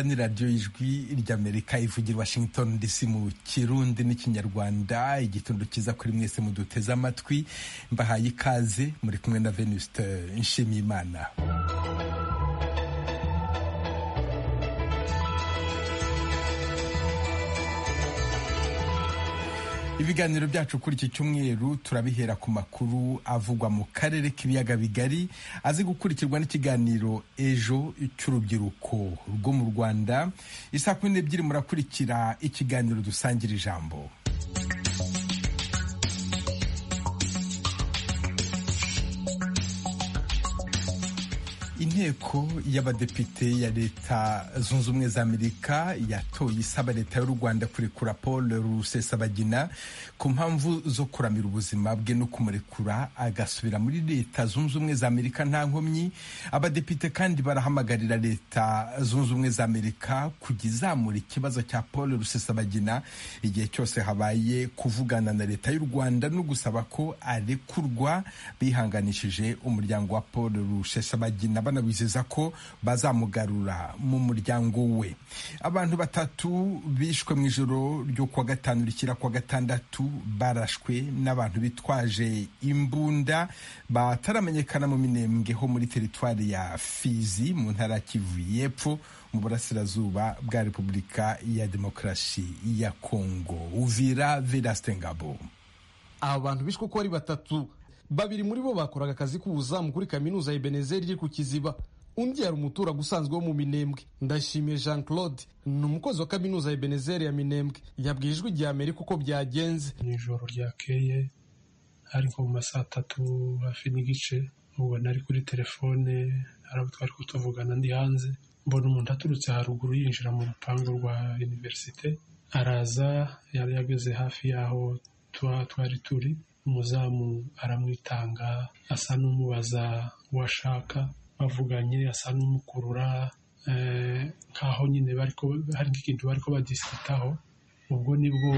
ni radiyo ijwi ry'amerika ivugira washington dc mu kirundi n'ikinyarwanda igitondo cyiza kuri mwese muduteze amatwi mbahaye ikaze muri kumwe na venuste nshimiyimana ibiganiro byacu kuri iki cyumweru turabihera ku makuru avugwa mu karere k'ibiyaga bigari azi gukurikirwa n'ikiganiro ejo cy'urubyiruko rwo mu rwanda isaa kumi n'ebyiri murakurikira ikiganiro dusangira ijambo inteko y'abadepite ya leta zunze ubumwe za amerika yatoye isaba leta y'u rwanda kurekura paul rusesabagina ku mpamvu zo kuramira ubuzima bwe no kumurekura agasubira muri leta zunze ubumwe za amerika nta nkomyi abadepite kandi barahamagarira leta zunze ubumwe za amerika kujya izamura ikibazo cya paul rusesabagina igihe cyose habaye kuvugana na leta y'u rwanda no gusaba ko arekurwa bihanganishije umuryango wa paul rusesabagina bizeza ko bazamugarura mu muryango we abantu batatu bishwe mu ijoro ryo kuwa gatanu rikira kuwa gatandatu barashwe n'abantu bitwaje imbunda bataramenyekana mu minembwe ho muri teritwari ya fizi mu ntara ya kivu y'epfo mu burasirazuba bwa repubulika ya demokarasi ya kongo uvira verasitengabo aba bantu bishwe uko ari batatu babiri muri bo bakoraga akazi k'ubuzamu kuri kaminuza ya Ebenezer iri ku Kiziba undi yari umuturage usanzwe wo mu Minembwe ndashimiye Jean Claude ni umukozi wa kaminuza ya Ebenezer ya Minembwe yabwiye ijwi rya Amerika uko byagenze mu ijoro ryakeye hari nko mu masaha atatu hafi n'igice mubona ari kuri telefone hari abo twari kutuvugana ndi hanze mbona umuntu aturutse haruguru yinjira mu rupangu rwa iniverisite araza yari yageze hafi y'aho twari turi umuzamu aramwitanga asa n'umubaza uwo ashaka bavuganye asa n'umukurura nk'aho nyine hari nk'ikintu bari ko badisitaho ubwo nibwo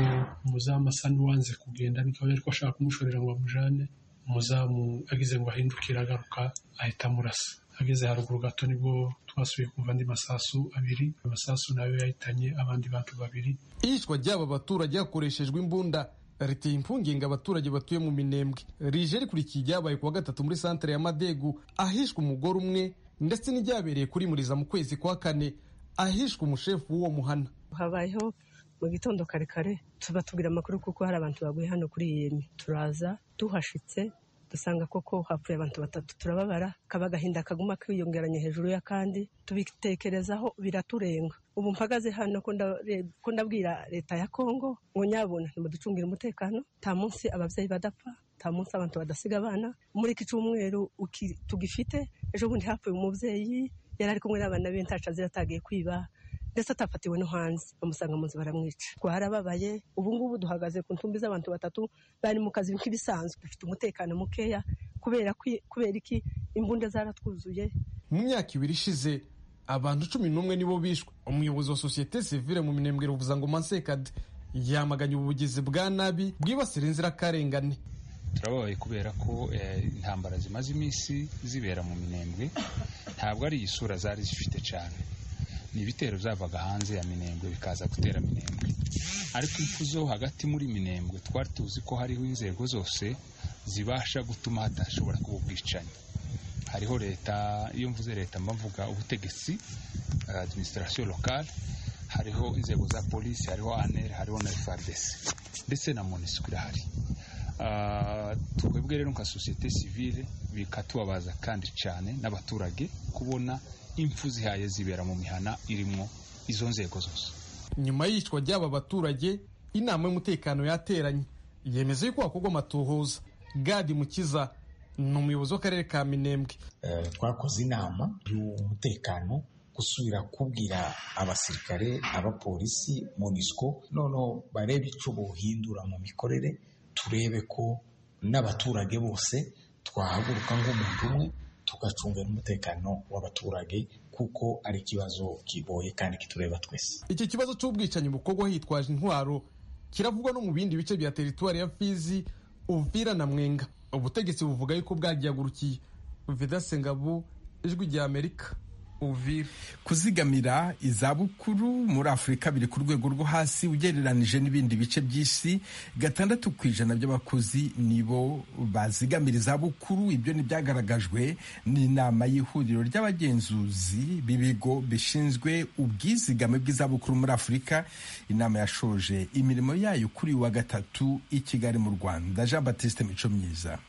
umuzamu asa n'uwanze kugenda niko yari ko ashaka kumushorera ngo amujane umuzamu agize ngo ahindukire agaruka ahita amurasa ageze haruguru gato nibwo twasubiye kumva andi masasu abiri amasasu nayo yahitanye abandi bantu babiri iyicwa ry'aba baturage hakoreshejwe imbunda riteye impungenge abaturage batuye mu minembwe rije rikurikiye ibyabaye ku wa gatatu muri santere ya madegu ahishwe umugore umwe ndetse n'ibyabereye kuri muriza mu kwezi kwa kane ahishwe umushefu w'uwo muhana habayeho mu gitondo kare kare tubatubwira amakuru kuko hari abantu baguye hano kuri yemi turaza tuhashitse dusanga koko hapfuye abantu batatu turababara kaba agahinda kaguma kiyongeranye hejuru y'akandi tubitekerezaho biraturenga ubu mpagaze hano ko ndabwira leta ya kongo ngo nyabona ntimuducungire umutekano nta munsi ababyeyi badapfa nta munsi abantu badasiga abana muri iki cyumweru tugifite ejo bundi hapfuye umubyeyi yari ari kumwe n'abana be ntacu azira atagiye kwiba ndetse atafatiwe no hanze bamusanga mu nzu baramwica twarababaye ubu ngubu duhagaze ku ntumbi z'abantu batatu bari mu kazi nk'ibisanzwe dufite umutekano mukeya kubera kubera iki imbunda zaratwuzuye mu myaka ibiri ishize abantu cumi n'umwe nibo bishwe umuyobozi wa sosiyete sivile mu minembwe ruvuza ngo mansekade yamaganye ubugizi bwa nabi bwibasira inzirakarengane turababaye kubera ko intambara zimaze iminsi zibera mu minembwe ntabwo ari isura zari zifite cyane ni ibitero byavaga hanze ya minembwe bikaza gutera minembwe ariko impfu zo hagati muri minembwe twari tuzi ko hariho inzego zose zibasha gutuma hatashobora kuba ubwicanyi hariho leta iyo mvuze leta mba mvuga ubutegetsi administration locale hariho inzego za polisi hariho aneri hariho na frdc ndetse na monusco irahari twebwe rero nka sosiyete sivile bikatubabaza kandi cyane n'abaturage kubona impfu zihaye zibera mu mihana irimo izo nzego zose nyuma y'iyicwa ry'aba baturage inama y'umutekano yateranye yemeza yuko hakorwa amatohoza gadi mukiza ni umuyobozi w'akarere ka minembwe twakoze inama y'umutekano gusubira kubwira abasirikare abapolisi monisco noneho barebe icyo buhindura mu mikorere turebe ko n'abaturage bose twahaguruka nk'umuntu umwe tugacunga n'umutekano w'abaturage kuko ari ikibazo kigoye kandi kitureba twese iki kibazo cy'ubwicanyi bukorwa hitwaje intwaro kiravugwa no mu bindi bice bya teritwari ya fizi uvira na mwenga ubutegetsi buvuga yuko bwagihagurukiye vidasengabu ijwi rya amerika uvira kuzigamira izabukuru muri afurika biri ku rwego rwo hasi ugereranije n'ibindi bice by'isi gatandatu ku ijana by'abakozi nibo bazigamira izabukuru ibyo ntibyagaragajwe n'inama y'ihuriro ry'abagenzuzi b'ibigo bishinzwe ubwizigame bw'izabukuru muri afurika inama yashoje imirimo yayo kuri wa gatatu i kigali mu rwanda jean batiste mico myiza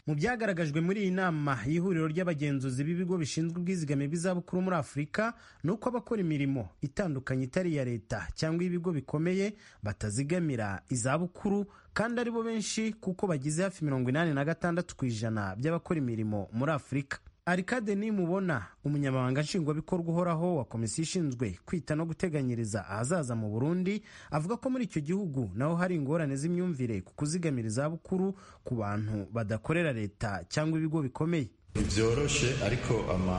mu byagaragajwe muri iyi nama y'ihuriro ry'abagenzuzi b'ibigo bishinzwe ubwizigame bw'izabukuru muri afurika ni uko abakora imirimo itandukanye itari iya leta cyangwa ibigo bikomeye batazigamira izabukuru kandi ari bo benshi kuko bagize hafi mirongo inani na gatandatu ku ijana by'abakora imirimo muri afurika arikade nimubona umunyamabanga nshingwabikorwa uhoraho wa komisiyo ishinzwe kwita no guteganyiriza ahazaza mu burundi avuga ko muri icyo gihugu naho hari ingorane z'imyumvire ku kuzigamira izabukuru ku bantu badakorera leta cyangwa ibigo bikomeye ntibyoroshe ariko ama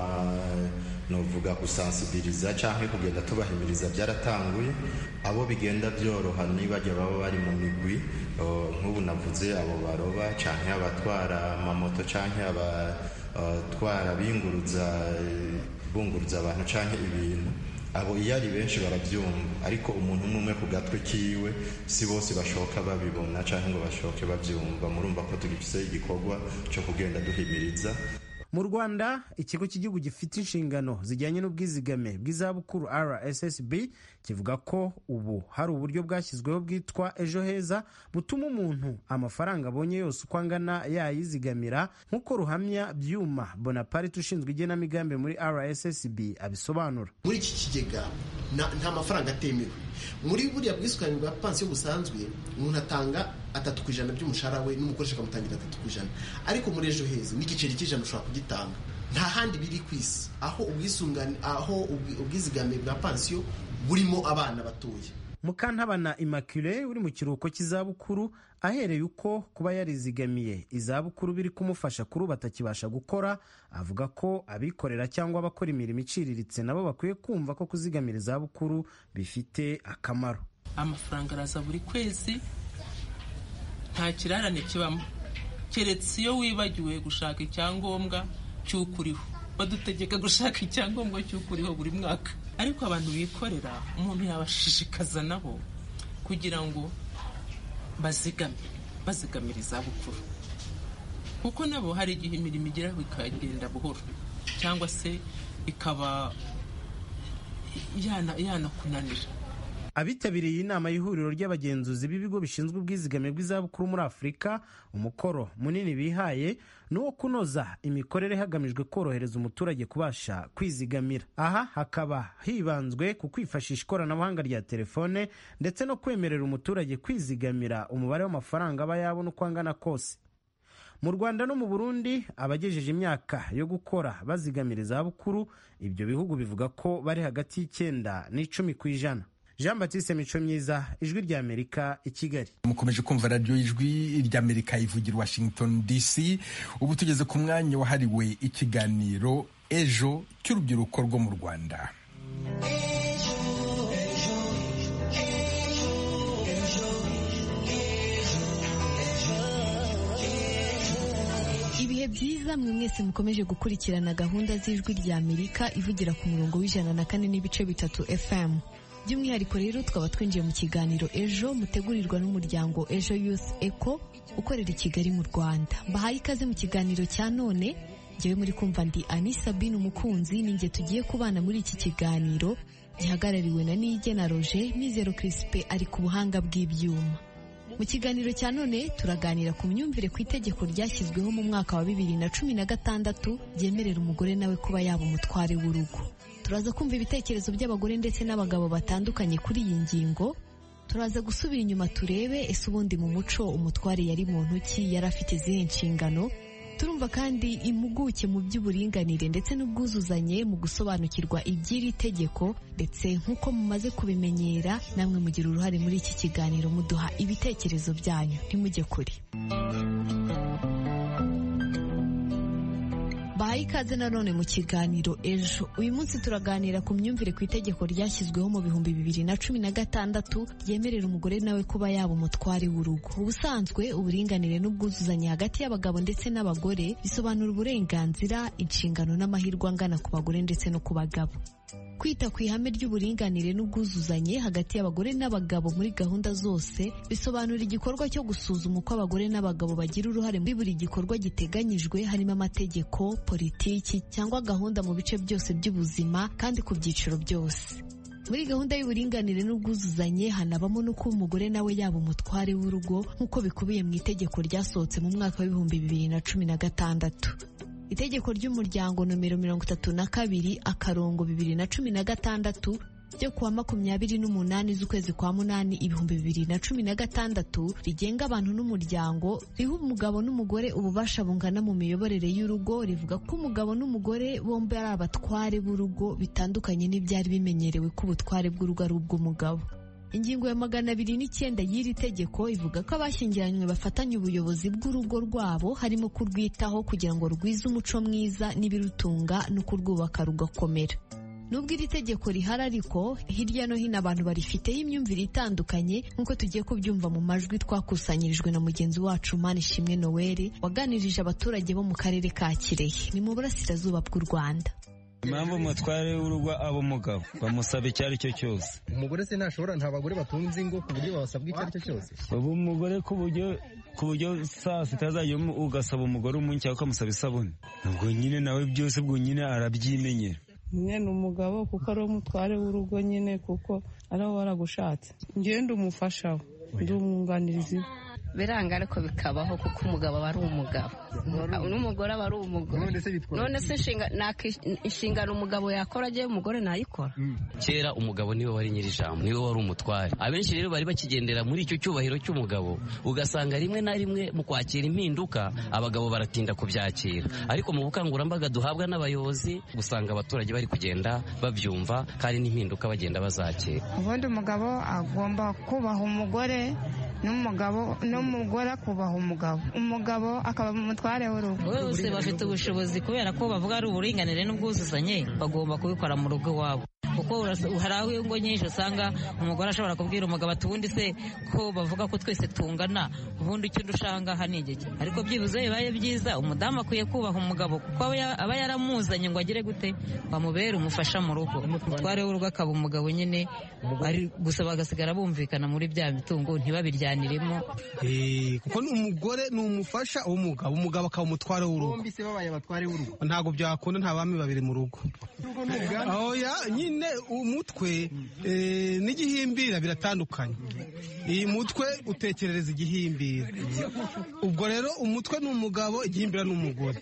novuga gusansibiriza cyangwa kugenda tubahimiriza byaratanguye abo bigenda byoroha nibajya baba bari mu migwi nk'ubu navuze abo baroba cyangwa abatwara amamoto cyangwa abatwara binguruza bunguruza abantu cyangwa ibintu abo iyo ari benshi barabyumva ariko umuntu umwe umwe ku gatwe kiwe si bose bashoka babibona cyangwa ngo bashoke babyumva murumva ko tugize igikorwa cyo kugenda duhimiriza mu rwanda ikigo cy'igihugu gifite inshingano zijyanye n'ubwizigame bw'izabukuru rssb kivuga ko ubu hari uburyo bwashyizweho bwitwa ejo heza butuma umuntu amafaranga abonye yose uko angana yayizigamira nk'uko ruhamya byuma bonaparte ushinzwe igenamigambi muri rssb abisobanura muri iki kigega nta mafaranga atemewe muri buriya bwisungane bwa pansiyo busanzwe umuntu atanga atatu ku ijana by'umushahara we n'umukoresha akamutangira atatu ku ijana ariko muri ejo heza n'igiceri cy'ijana ushobora kugitanga nta handi biri ku isi aho ubwisungane aho ubwizigame bwa pansiyo burimo abana batoya mukantabana immaculee uri mu kiruhuko cy'izabukuru ahereye uko kuba yarizigamiye izabukuru biri kumufasha kuri ubu atakibasha gukora avuga ko abikorera cyangwa abakora imirimo iciriritse nabo bakwiye kumva ko kuzigamira izabukuru bifite akamaro amafaranga araza buri kwezi nta kirarane kibamo keretse iyo wibagiwe gushaka icyangombwa cy'uko uriho badutegeka gushaka icyangombwa cy'uko uriho buri mwaka ariko abantu bikorera umuntu yabashishikaza nabo kugira ngo bazigame bazigamire izabukuru kuko nabo hari igihe imirimo igeraho ikagenda buhoro cyangwa se ikaba yanakunanira abitabiriye inama y'ihuriro ry'abagenzuzi b'ibigo bishinzwe ubwizigame bw'izabukuru muri afurika umukoro munini bihaye ni uwo kunoza imikorere hagamijwe korohereza umuturage kubasha kwizigamira aha hakaba hibanzwe ku kwifashisha ikoranabuhanga rya telefone ndetse no kwemerera umuturage kwizigamira umubare w'amafaranga aba yabona uko angana kose mu rwanda no mu burundi abagejeje imyaka yo gukora bazigamira izabukuru ibyo bihugu bivuga ko bari hagati y'icyenda n'icumi ku ijana jean batiste mico myiza ijwi ry'amerika i kigali mukomeje kumva radiyo ijwi ry'amerika ivugira washington dc ubu tugeze ku mwanya wahariwe ikiganiro ejo cy'urubyiruko rwo mu rwanda ibihe byiza mwe mwese mukomeje gukurikirana gahunda z'ijwi ry'amerika ivugira ku murongo w'ijana na kane n'ibice bitatu fm by'umwihariko rero twaba twinjiye mu kiganiro ejo mutegurirwa n'umuryango ejo yusi eko ukorera i kigali mu rwanda mbahaye ikaze mu kiganiro cya none ngewe muri kumva ndi ani sabine umukunzi ninjye tugiye kubana muri iki kiganiro gihagarariwe na nige na roger mizero kirisipe ari ku buhanga bw'ibyuma mu kiganiro cya none turaganira ku myumvire ku itegeko ryashyizweho mu mwaka wa bibiri na cumi na gatandatu ryemerera umugore nawe kuba yaba umutware w'urugo turaza kumva ibitekerezo by'abagore ndetse n'abagabo batandukanye kuri iyi ngingo turaza gusubira inyuma turebe ese ubundi mu muco umutware yari muntu ki yari afite izihe nshingano turumva kandi impuguke mu by'uburinganire ndetse n'ubwuzuzanye mu gusobanukirwa iby'iri tegeko ndetse nk'uko mumaze kubimenyera namwe mugira uruhare muri iki kiganiro muduha ibitekerezo byanyu ntimujye kure bahaye ikaze nanone mu kiganiro ejo uyu munsi turaganira ku myumvire ku itegeko ryashyizweho mu bihumbi bibiri na cumi na gatandatu ryemerera umugore nawe kuba yaba umutware w'urugo ubusanzwe uburinganire n'ubwuzuzanye hagati y'abagabo ndetse n'abagore bisobanura uburenganzira inshingano n'amahirwe angana ku bagore ndetse no ku bagabo kwita ku ihame ry'uburinganire n'ubwuzuzanye hagati y'abagore n'abagabo muri gahunda zose bisobanura igikorwa cyo gusuzuma uko abagore n'abagabo bagira uruhare muri buri gikorwa giteganyijwe harimo amategeko politiki cyangwa gahunda mu bice byose by'ubuzima kandi ku byiciro byose muri gahunda y'uburinganire n'ubwuzuzanye hanabamo no kuba umugore nawe yaba umutware w'urugo nk'uko bikubiye mu itegeko ryasohotse mu mwaka w'ibihumbi bibiri na cumi na gatandatu itegeko ry'umuryango nomero mirongo itatu na kabiri akarongo bibiri na cumi na gatandatu ryo kuwa makumyabiri n'umunani z'ukwezi kwa munani ibihumbi bibiri na cumi na gatandatu rigenga abantu n'umuryango riha umugabo n'umugore ububasha bungana mu miyoborere y'urugo rivuga ko umugabo n'umugore bombi ari abatware b'urugo bitandukanye n'ibyari bimenyerewe ko ubutware bw'urugo ari ubw'umugabo ingingo ya magana abiri n'icyenda y'iri tegeko ivuga ko abashyingiranywe bafatanya ubuyobozi bw'urugo rwabo harimo kurwitaho kugira ngo rwize umuco mwiza n'ibirutunga no kurwubaka rugakomera nubwo iri tegeko rihari ariko hirya no hino abantu barifiteho imyumvire itandukanye nk'uko tugiye kubyumva mu majwi twakusanyirijwe na mugenzi wacu manishimwe noweli waganirije abaturage bo mu karere ka kirehe ni mu burasirazuba bw'u rwanda impamvu umutware w'urugo aba umugabo bamusaba icyo ari cyo cyose umugore se ntashobora nta bagore batunze ingo ku buryo babasabwa icyo ari cyo cyose ubu umugore ku buryo ku buryo saa sita azajyamo ugasaba umugore umunsi cyangwa ukamusaba isabune ubwo nyine nawe byose ubwo nyine arabyimenyera mwene umugabo kuko ari we mutware w'urugo nyine kuko ari we waragushatse ngende umufasha we ndi umwunganirizi we biranga ariko bikabaho kuko umugabo aba ari umugabo n'umugore aba ari umugore none se inshingano umugabo yakora agiye umugore ntayikora kera umugabo niwe wari nyir'ijambo niwe wari umutware abenshi rero bari bakigendera muri icyo cyubahiro cy'umugabo ugasanga rimwe na rimwe mu kwakira impinduka abagabo baratinda kubyakira ariko mu bukangurambaga duhabwa n'abayobozi usanga abaturage bari kugenda babyumva kandi n'impinduka bagenda bazakira ubundi umugabo agomba kubaha umugore n'umugabo n'umugore akubaha umugabo umugabo akaba umutware w'urugo bose bafite ubushobozi kubera ko bavuga ari uburinganire n'ubwuzuzanye bagomba kubikora mu rugo iwabo kuko hari aho ingo nyinshi usanga umugore ashobora kubwira umugabo ati ubundi se ko bavuga ko twese tungana ubundi icyo dushanga ni iki ariko byibuze bibaye byiza umudamu akwiye kubaha umugabo kuko aba yaramuzanye ngo agire gute bamubere umufasha mu rugo umutware w'urugo akaba umugabo nyine gusa bagasigara bumvikana muri bya mitungo ntibabiryaniremo kuko ni umugore ni umufasha w'umugabo umugabo akaba umutware w'urugo bombi se babaye abatware b'urugo ntabwo byakunda nta bami babiri mu rugo nyine umutwe n'igihimbira biratandukanye iyi mutwe utekerereza igihimbira ubwo rero umutwe ni umugabo igihimbira ni umugore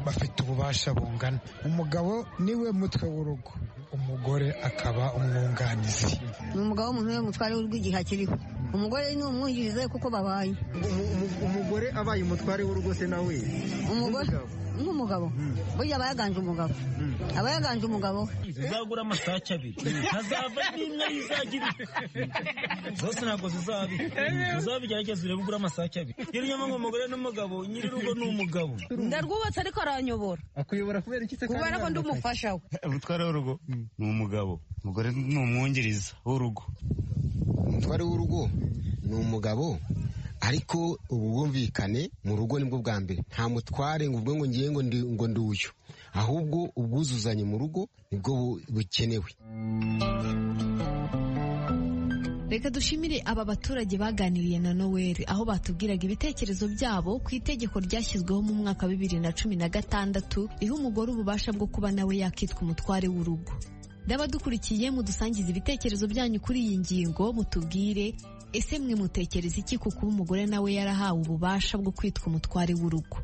bafite ububasha bungana umugabo niwe mutwe w'urugo umugore akaba umwunganizi ni umugabo w'umuntu we mutware w'urugo igihe akiriho umugore ni umwungirize kuko babaye umugore abaye umutware w'urugo se nawe umugore nk'umugabo burya aba yaganje umugabo aba yaganje umugabo zizagura amasake abiri hazava n'imwe yizagira zose ntabwo zizabika uzabigerageza urebe ugura amasake abiri iyo unyama umugore n'umugabo nyir'urugo ni umugabo ndarwubatse ariko aranyobora akuyobora kubera iki se kubera ko ndi umufasha we umutware w'urugo ni umugabo umugore ni umwungiriza w'urugo umutware w'urugo ni umugabo ariko ubu bwumvikane mu rugo nibwo bwa mbere nta mutware ngo ubwo ngo ngiye ngo ndi uyu ahubwo ubwuzuzanye mu rugo nibwo bukenewe reka dushimire aba baturage baganiriye na noweli aho batubwiraga ibitekerezo byabo ku itegeko ryashyizweho mu mwaka wa bibiri na cumi na gatandatu riha umugore ububasha bwo kuba nawe yakitwa umutware w'urugo ndabadukurikiye mudusangiza ibitekerezo byanyu kuri iyi ngingo mutubwire ese mwe mutekereza iki kuko umugore nawe yarahawe ububasha bwo kwitwa umutware w'urugo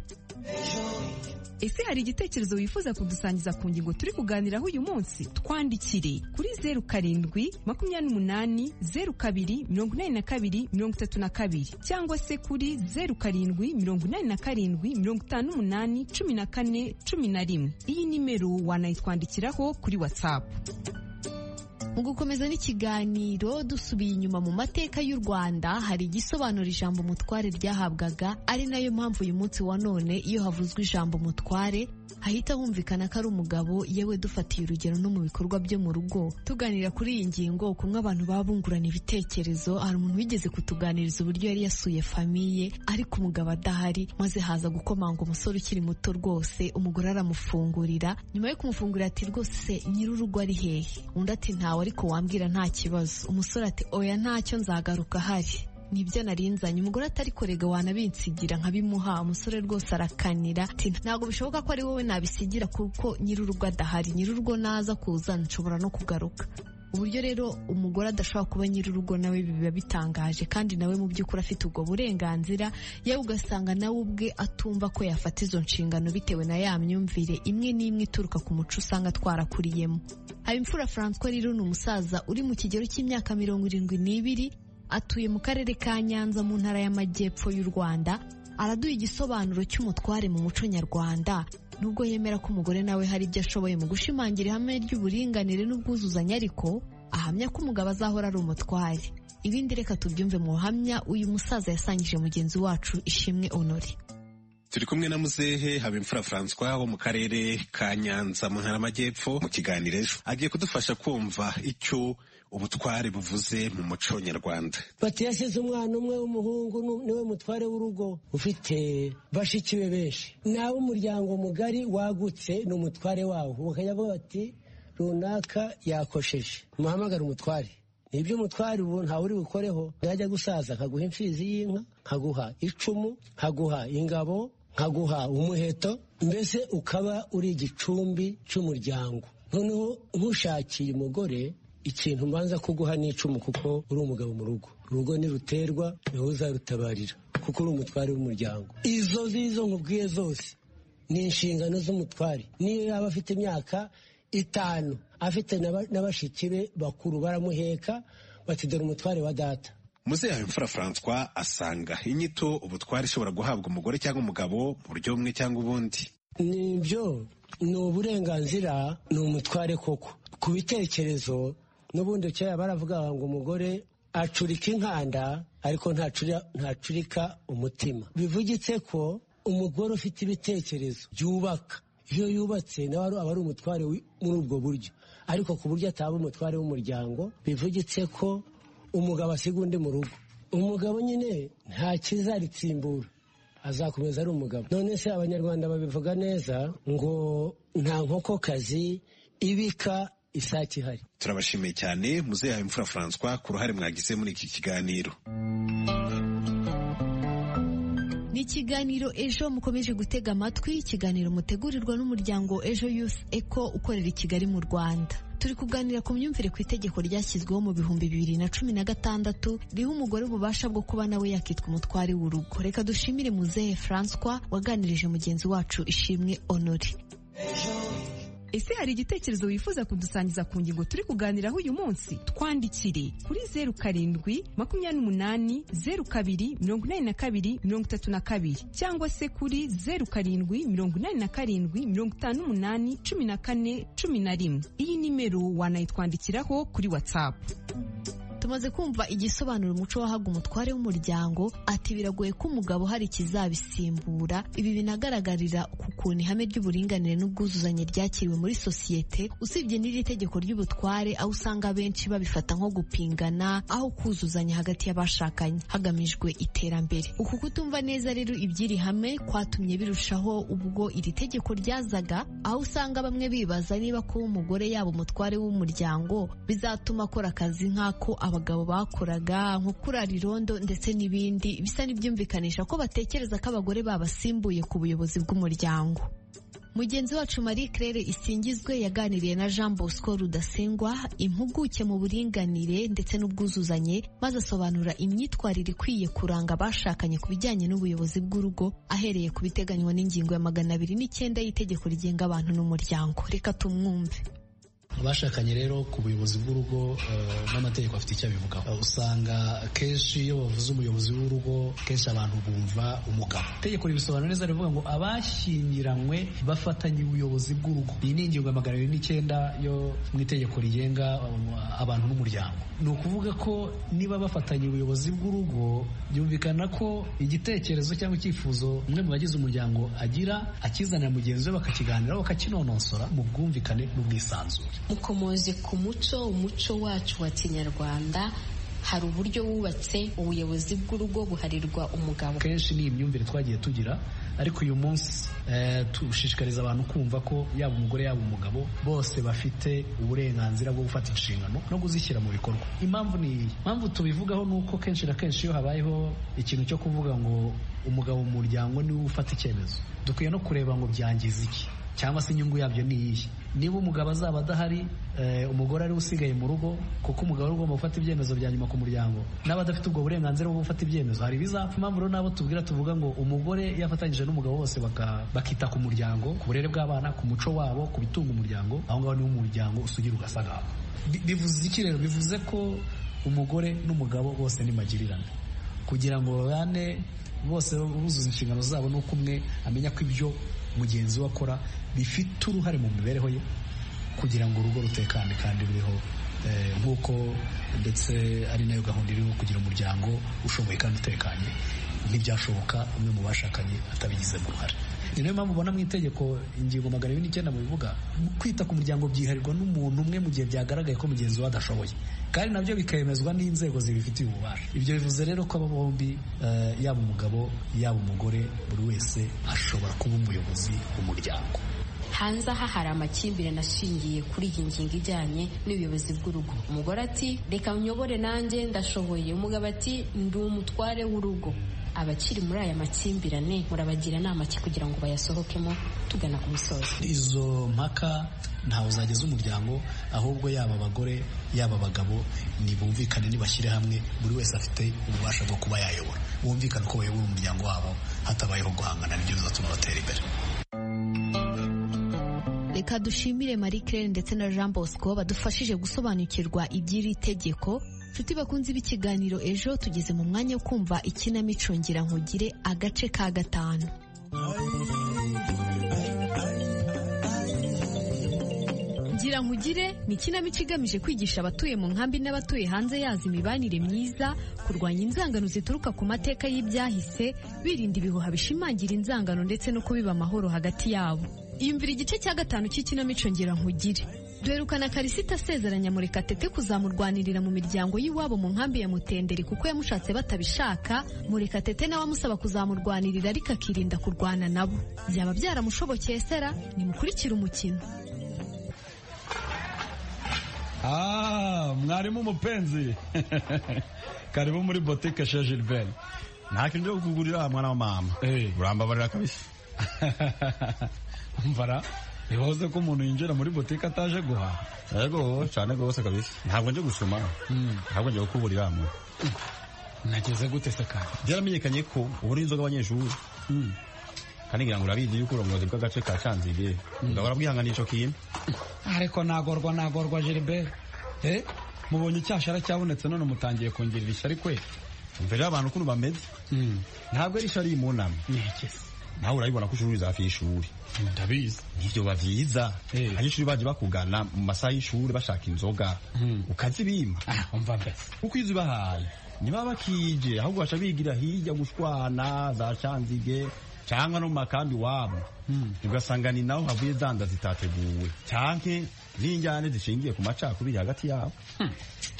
ese hari igitekerezo wifuza kudusangiza ku ngingo turi kuganiraho uyu munsi twandikire kuri zeru karindwi makumyabiri n'umunani zeru kabiri mirongo inani na kabiri mirongo itatu na kabiri cyangwa se kuri zeru karindwi mirongo inani na karindwi mirongo itanu n'umunani cumi na kane cumi na rimwe iyi nimero wanayitwandikiraho kuri watsapu mu gukomeza n'ikiganiro dusubiye inyuma mu mateka y'u rwanda hari igisobanura ijambo umutware ryahabwaga ari nayo mpamvu uyu munsi wa none iyo havuzwe ijambo umutware hahita humvikana ko ari umugabo yewe dufatiye urugero no mu bikorwa byo mu rugo tuganira kuri iyi ngingo kumwe abantu baba bungurana ibitekerezo hari umuntu wigeze kutuganiriza uburyo yari yasuye famiye ariko umugabo adahari maze haza gukomanga umusore ukiri muto rwose umugore aramufungurira nyuma yo kumufungurira ati rwose se nyir'urugo ari hehe undi ati ntawe ariko wambwira nta kibazo umusore ati oya ntacyo nzagaruka ahari nibyo narinzanye umugore atari korega wanabinsigira nkabimuha umusore rwose arakanira ati ntabwo bishoboka ko ari wowe nabisigira kuko nyir'urugo adahari nyir'urugo naza kuza nshobora no kugaruka uburyo rero umugore adashobora kuba nyir'urugo nawe biba bitangaje kandi nawe mu by'ukuri afite ubwo burenganzira yewe ugasanga nawe ubwe atumva ko yafata izo nshingano bitewe na ya myumvire imwe n'imwe ituruka ku muco usanga twarakuriyemo habimfura francois rero ni umusaza uri mu kigero cy'imyaka mirongo irindwi n'ibiri atuye mu karere ka nyanza mu ntara y'amajyepfo y'u rwanda araduha igisobanuro cy'umutware mu muco nyarwanda nubwo yemera ko umugore nawe hari ibyo ashoboye mu gushimangira ihame ry'uburinganire n'ubwuzuzanye ariko ahamya ko umugabo azahora ari umutware ibindi reka tubyumve mu buhamya uyu musaza yasangije mugenzi wacu ishimwe honore turi kumwe na muzehe habimfura francois wo mu karere ka nyanza mu ntara y'amajyepfo mu kiganiro ejo agiye kudufasha kumva icyo ubutware buvuze mu muco nyarwanda bati yasize umwana umwe w'umuhungu niwe mutware w'urugo ufite bashiki be benshi nawe umuryango mugari wagutse ni umutware wawo bakajya bavuga bati runaka yakosheje muhamagara umutware nibyo umutware ubu ntawe uri bukoreho yajya gusaza akaguha imfizi y'inka nkaguha icumu nkaguha ingabo nkaguha umuheto mbese ukaba uri igicumbi cy'umuryango noneho ntushakiye umugore ikintu mbanza kuguha n'icumu kuko uri umugabo mu rugo urugo niruterwa niwe uzarutabarira kuko uri umutware w'umuryango izo zizo nkubwiye zose ni inshingano z'umutware niyo yaba afite imyaka itanu afite na bashiki be bakuru baramuheka batidora umutware wa data muzehe habimfura francois asanga inyito ubutware ishobora guhabwa umugore cyangwa umugabo mu buryo bumwe cyangwa ubundi nibyo ni uburenganzira ni umutware koko ku bitekerezo n'ubundi kera baravuga ngo umugore acurika inkanda ariko ntacurika umutima bivugitse ko umugore ufite ibitekerezo byubaka iyo yubatse nawe aba ari umutware muri ubwo buryo ariko ku buryo ataba umutware w'umuryango bivugitse ko umugabo asiga undi mu rugo umugabo nyine nta kizaritsimbura azakomeza ari umugabo none se abanyarwanda babivuga neza ngo nta nkokokazi ibika isake ihari turabashimiye cyane muzehe imfura francois ku ruhare mwagize muri iki kiganiro ni ikiganiro ejo mukomeje gutega amatwi ikiganiro mutegurirwa n'umuryango ejo yusi eko ukorera i kigali mu rwanda turi kuganira ku myumvire ku itegeko ryashyizweho mu bihumbi bibiri na cumi na gatandatu riha umugore ububasha bwo kuba nawe yakitwa umutware w'urugo reka dushimire muzehe francois waganirije mugenzi wacu ishimwe honore ese hari igitekerezo wifuza kudusangiza ku ngingo turi kuganiraho uyu munsi twandikire kuri zeru karindwi makumyabiri n'umunani zeru kabiri mirongo inani na kabiri mirongo itatu na kabiri cyangwa se kuri zeru karindwi mirongo inani na karindwi mirongo itanu n'umunani cumi na kane cumi na rimwe iyi nimero wanayitwandikiraho kuri watsapu tumaze kumva igisobanura umuco wahaga umutware w'umuryango ati biragoye ko umugabo hari ikizabisimbura ibi binagaragarira ku kuntu ihame ry'uburinganire n'ubwuzuzanye ryakiriwe muri sosiyete usibye n'iri tegeko ry'ubutware aho usanga benshi babifata nko gupingana aho kuzuzanya hagati y'abashakanye hagamijwe iterambere uku kutumva neza rero iby'iri hame kwatumye birushaho ubwo iri tegeko ryazaga aho usanga bamwe bibaza niba kuba umugore yaba umutware w'umuryango bizatuma akora akazi nk'ako abagabo bakoraga nko kurara irondo ndetse n'ibindi bisa n'ibyumvikanisha ko batekereza ko abagore babasimbuye ku buyobozi bw'umuryango mugenzi wacu marie claire isingizwe yaganiriye na jean bosco rudasingwa impuguke mu buringanire ndetse n'ubwuzuzanye maze asobanura imyitwarire ikwiye kuranga abashakanye ku bijyanye n'ubuyobozi bw'urugo ahereye ku biteganywa n'ingingo ya magana abiri n'icyenda y'itegeko rigenga abantu n'umuryango reka tumwumve abashakanye rero ku buyobozi bw'urugo n'amategeko afite icyo abivugaho usanga kenshi iyo bavuze umuyobozi w'urugo kenshi abantu bumva umugabo itegeko ribisobanura neza rivuga ngo abashyingiranywe bafatanye ubuyobozi bw'urugo iyi ni ingingo ya magana abiri n'icyenda yo mu itegeko rigenga abantu n'umuryango ni ukuvuga ko niba bafatanye ubuyobozi bw'urugo byumvikana ko igitekerezo cyangwa icyifuzo umwe mu bagize umuryango agira akizanira mugenzi we bakakiganiraho bakakinonosora mu bwumvikane n'ubwisanzure mukomoze ku muco umuco wacu wa kinyarwanda hari uburyo wubatse ubuyobozi bw'urugo buharirwa umugabo kenshi ni imyumvire twagiye tugira ariko uyu munsi dushishikariza abantu kumva ko yaba umugore yaba umugabo bose bafite uburenganzira bwo gufata inshingano no kuzishyira mu bikorwa impamvu ni iyi impamvu tubivugaho ni uko kenshi na kenshi iyo habayeho ikintu cyo kuvuga ngo umugabo mu muryango niwe ufata icyemezo dukwiye no kureba ngo byangiza iki cyangwa se inyungu yabyo ni iyihe niba umugabo azaba adahari umugore ariwe usigaye mu rugo kuko umugabo ari ugomba gufata ibyemezo bya nyuma ku muryango n'abadafite ubwo burenganzira bwo gufata ibyemezo hari ibizapfa impamvu rero n'abo tubwira tuvuga ngo umugore yafatanyije n'umugabo bose bakita ku muryango ku burere bw'abana ku muco wabo ku bitunga umuryango aho ngaho niho umuryango usugira ugasagara bivuze iki rero bivuze ko umugore n'umugabo bose ni magirirane kugira ngo babane bose buzuza inshingano zabo n'uko umwe amenya ko ibyo mugenzi we akora bifite uruhare mu mibereho ye kugira ngo urugo rutekane kandi ruriho nk'uko ndetse ari nayo gahunda iriho kugira umuryango ushoboye kandi utekanye ntibyashoboka umwe mu bashakanye atabigizemo uruhare ni nayo mpamvu ubona mu itegeko ingingo magana abiri n'icyenda mu bivuga kwita ku muryango byiharirwa n'umuntu umwe mu gihe byagaragaye ko mugenzi we adashoboye kandi nabyo bikemezwa n'inzego zibifitiye ububasha ibyo bivuze rero ko aba bombi yaba umugabo yaba umugore buri wese ashobora kuba umuyobozi w'umuryango hanze aha hari amakimbirane ashingiye kuri iyi ngingo ijyanye n'ubuyobozi bw'urugo umugore ati reka nyobore nanjye ndashoboye umugabo ati ndi umutware w'urugo abakiri muri aya makimbirane murabagira inama ki kugira ngo bayasohokemo tugana ku musozo izo mpaka ntawe uzageza umuryango ahubwo yaba abagore yaba abagabo nibumvikane nibashyire hamwe buri wese afite ububasha bwo kuba yayobora bumvikane uko bayobora umuryango wabo hatabayeho guhangana nibyo bizatuma batera imbere reka dushimire marie claire ndetse na jean bosco badufashije gusobanukirwa iby'iri tegeko nshuti bakunze b'ikiganiro ejo tugeze mu mwanya wo kumva ikinamico nkugire agace ka gatanu ngira nkugire ni ikinamico igamije kwigisha abatuye mu nkambi n'abatuye hanze yazo imibanire myiza kurwanya inzangano zituruka ku mateka y'ibyahise birinda ibihuha bishimangira inzangano ndetse no kubiba amahoro hagati yabo yumvira igice cya gatanu cy'ikinamico ngira nkugire duherukana karisita asezeranya murekatete kuzamurwanirira mu miryango y'iwabo mu nkambi ya mutenderi kuko yamushatse batabishaka murekatete nawe amusaba kuzamurwanirira ariko akirinda kurwana nabo byaba byaramushobokeye sera nimukurikire umukino mwarimu umupenzi karibu muri botike she gilbert nta kintu cyo kukugurira mwana wa mama urambabarira kabisa mvara ntibahoze ko umuntu yinjira muri butike ataje guhaha yego cyane rwose kabisa ntabwo nje gusoma ntabwo ngiye kukuburira mu nageze gute se kandi byaramenyekanye ko ubura inzoga abanyeshuri kandi ngira ngo urabizi yuko uburongozi bw'agace ka canzige ugahora bwihanganisha kintu ariko nagorwa nagorwa Gilbert eh mubonye icyashara cyabonetse none mutangiye kongera ishyari kwe mvera abantu ukuntu bameze ntabwo ari ishari mu nama nawe urabibona ko ucururiza hafi y'ishuri ndabizi nibyo biba byiza abanyeshuri baje bakugana mu masaha y'ishuri bashaka inzoga ukazibima umva mbese kuko iyo uzibahaye niba bakije ahubwo baca bigira hirya gushwana za canzige cyangwa no mu makambi wabo ugasanga ni naho havuye zanda zitateguwe cyanke n'injyane zishingiye ku macakubiri hagati yabo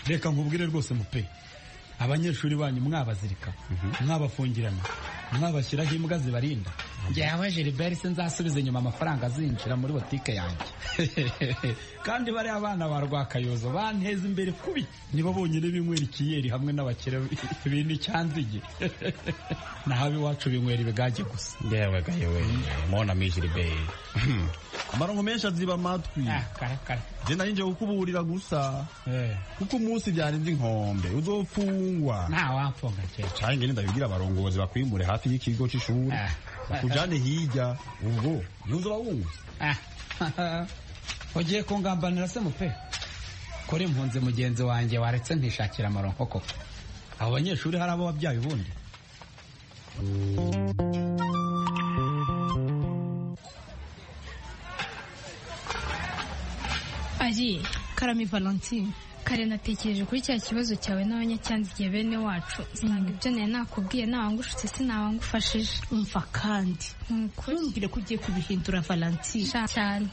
reka nkubwire rwose mupe abanyeshuri banyu mwabazirika mwabafungirana mwabashyiraho imbwa zibarinda ngewe Gilbert se nzasubiza inyuma amafaranga azinjira muri botike yanjye kandi bariya abana ba rwakayozo banteza imbere kubi nibo bonyine binywera ikiyeri hamwe n'abakire bintu icyanzige naho iwacu binywera ibigage gusa ngewe gayewe mona mi Gilbert amarongo menshi aziba amatwi je nari nje kukuburira gusa kuko umunsi byarenze inkombe uzofungwa ntawamfunga cyangwa ndabibwira abarongozi bakwimure hafi y'ikigo cy'ishuri bakujane hirya ubwo yunze urabunguza ugiye kungambanira se mupe kora impunzi mugenzi wanjye waretse nkishakira amaronko koko abo banyeshuri hari abo wabyaye ubundi ari karame valentine kare natekereje kuri cya kibazo cyawe n'abanyacyanzigiye bene wacu usanga ibyo nari nakubwiye nawangushutse sinabangufashije umva kandi nukuri ntumbwire ko ugiye kubihindura valentine cyane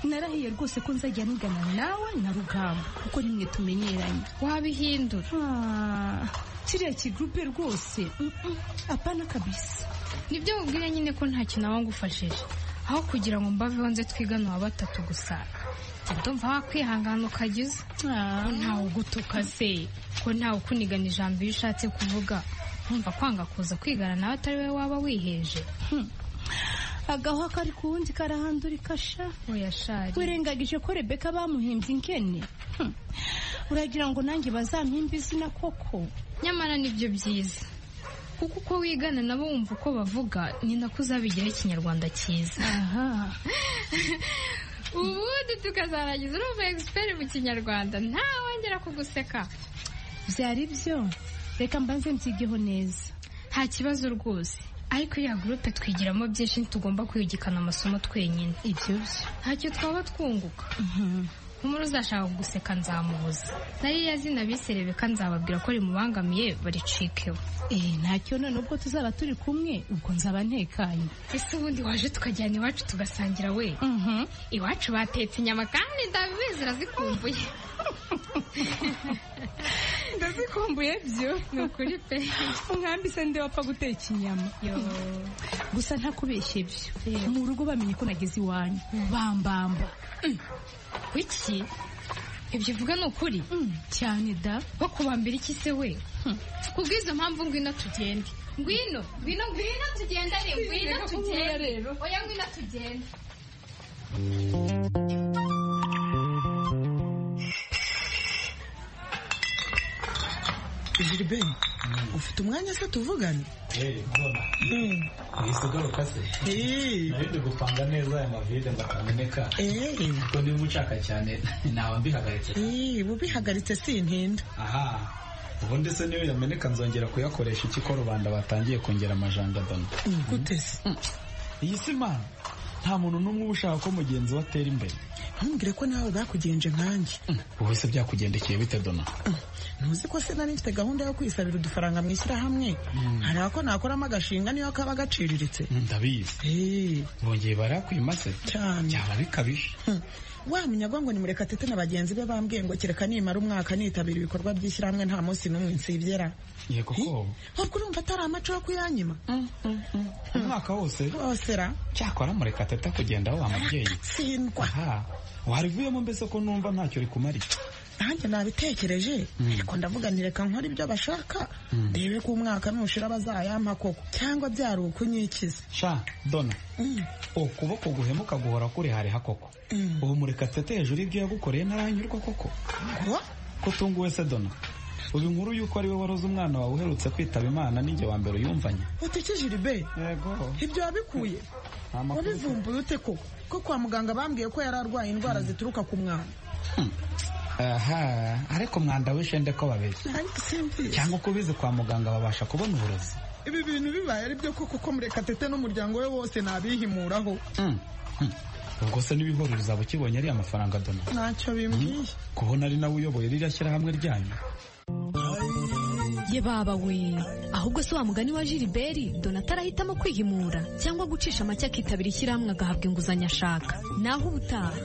narahiye rwose ko nzajya nigana nawe na rugamba kuko nimwe tumenyeranye wabihindura Ah, kiriya kigurupe rwose mm, mm, apana kabisa nibyo mubwire nyine ko ntacyo nabangufashije aho kugira ngo mbaveho nze twigana uwa batatu gusa ndumva wakwihangana ukagiza ko ntawe ugutuka se ko ntawe ukunigana ijambo iyo ushatse kuvuga nkumva kwanga kuza kwigana nawe atari we waba wiheje agahwa kari ku wundi karahandurika sha oya shari wirengagije ko rebeka bamuhimbye inkene Hmm. uragira ngo nanjye bazampimbe izina koko nyamara nibyo byiza kuko uko wigana nabo wumva uko bavuga ni nako uzabigiraho ikinyarwanda cyiza ubundi tukazarangiza urumva egisiperi mu kinyarwanda ntawongera kuguseka byari byo reka mbanze mbyigeho neza nta kibazo rwose ariko iriya gurupe twigiramo byinshi ntitugomba kwigikana amasomo twenyine ibyo byo ntacyo twaba twunguka nk'umuri uzashaka guseka nzamubuza nariya zina bise rebeka nzababwira ko rimubangamiye baricikeho eh ntacyo none ubwo tuzaba turi kumwe ubwo nzaba ntekanye ese ubundi waje tukajyana iwacu tugasangira we iwacu batetse inyama kandi ndabizi urazikumbuye ndazikumbuye byo ni ukuri pe umwambi se nde wapfa guteka inyama gusa ntakubeshye byo mu rugo bamenye ko nageze iwanyu bambamba kuki ibyo uvuga ni ukuri cyane da wo kubambira iki se we kubw'izo mpamvu ngwino tugende ngwino ngwino ngwino tugendane ngwino tugende oya ngwino tugende Gilbert ufite umwanya se tuvugane nisigaruka se nari ndi gupanga neza aya mavide ndakameneka kuko niba ushaka cyane naba mbihagaritse Eh, ubihagaritse sintinda aha ubundi se niyo yameneka nzongera kuyakoresha iki ko rubanda batangiye kongera amajandadano gute se iyi si mana nta muntu n'umwe uba ushaka ko mugenzi we atera imbere ntumbwire ko nawe bakugenje nkanjye wowe se byakugendekeye bite dona ntuzi ko se nari mfite gahunda yo kwisabira udufaranga mu ishyirahamwe hari ako nakoramo agashinga niyo kaba gaciriritse ndabizi bongeye barakwima se cyane byaba bikabije wa munyagwango ni murekatete na bagenzi be bambwiye ngo kereka nimara umwaka nitabira ibikorwa by'ishyirahamwe nta munsi n'umwe nsibyera yego ko ahubwo urumva atari amaco yo kuyanyima umwaka wose wose ra cyakora mureka tata kugenda wa mubyeyi sindwa aha warivuyemo mbese ko numva ntacyo rikumariye nanjye nabitekereje ariko ndavuga nti reka nkore ibyo bashaka ndebe ko umwaka nushira bazayampa koko cyangwa byari ukunyikiza sha dona ukuboko guhemuka guhora kurihariha koko ubu mureka tete hejuru y'ibyo yagukoreye ntaranyurwa koko kutunguwe se dona ubu inkuru y'uko ari we waroze umwana wawe uherutse kwitaba imana ninjye wa mbere uyumvanye utikije iribe yego ibyo wabikuye wabivumbuye ute koko ko kwa muganga bambwiye ko yari arwaye indwara zituruka ku mwana aha ariko mwanda w'ishende ko babeshya ariko simbizi cyangwa uko ubizi kwa muganga babasha kubona uburozi ibi bintu bibaye ari byo koko ko murekatete n'umuryango we wose nabihimuraho Mm, mm. ubwo se n'ibihoro uzaba ukibonye ari amafaranga dona ntacyo bimbwiye kubona ari nawe uyoboye ririya shyirahamwe ryanyu ye baba we ahubwo se wa mugani wa Gilbert Donatara ahitamo kwihimura cyangwa gucisha make akitabira ishyirahamwe agahabwa inguzanyo ashaka naho ubutaha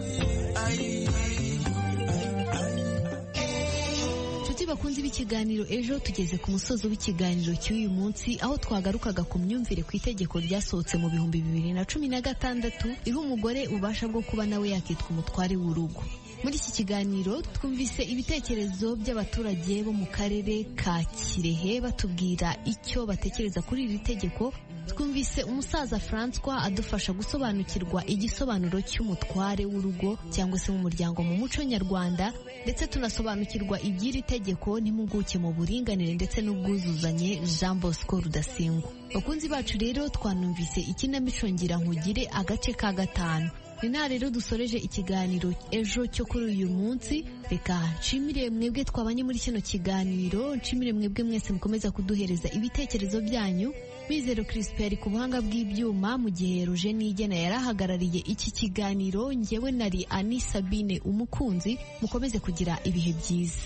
Inshuti bakunze b'ikiganiro ejo tugeze ku musozo w'ikiganiro cy'uyu munsi aho twagarukaga ku myumvire ku itegeko ryasohotse mu bihumbi bibiri na cumi na gatandatu riha umugore ububasha bwo kuba nawe yakitwa umutware w'urugo. Muri iki kiganiro twumvise ibitekerezo by'abaturage bo mu karere ka Kirehe batubwira icyo batekereza kuri iri tegeko twumvise umusaza Francois adufasha gusobanukirwa igisobanuro cy'umutware w'urugo cyangwa se w'umuryango mu muco nyarwanda ndetse tunasobanukirwa iby'iri tegeko n'impuguke mu buringanire ndetse n'ubwuzuzanye Jean Bosco Rudasingwa bakunzi bacu rero twanumvise ikinamico ngira nkugire agace ka gatanu ni nta rero dusoreje ikiganiro ejo cyo kuri uyu munsi reka nshimire mwebwe twabanye muri kino kiganiro nshimire mwebwe mwese mukomeza kuduhereza ibitekerezo byanyu Bizero Crispin ari ku buhanga bw'ibyuma mu gihe Roger Nigena yari ahagarariye iki kiganiro njyewe nari Ani Sabine umukunzi mukomeze kugira ibihe byiza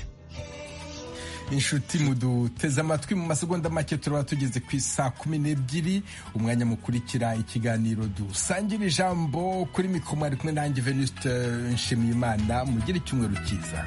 inshuti muduteze amatwi mu masegonda make turaba tugeze ku isa kumi n'ebyiri umwanya mukurikira ikiganiro dusangira ijambo kuri mikoro mwari kumwe nanjye venuste nshimiyimana mugire icyumweru cyiza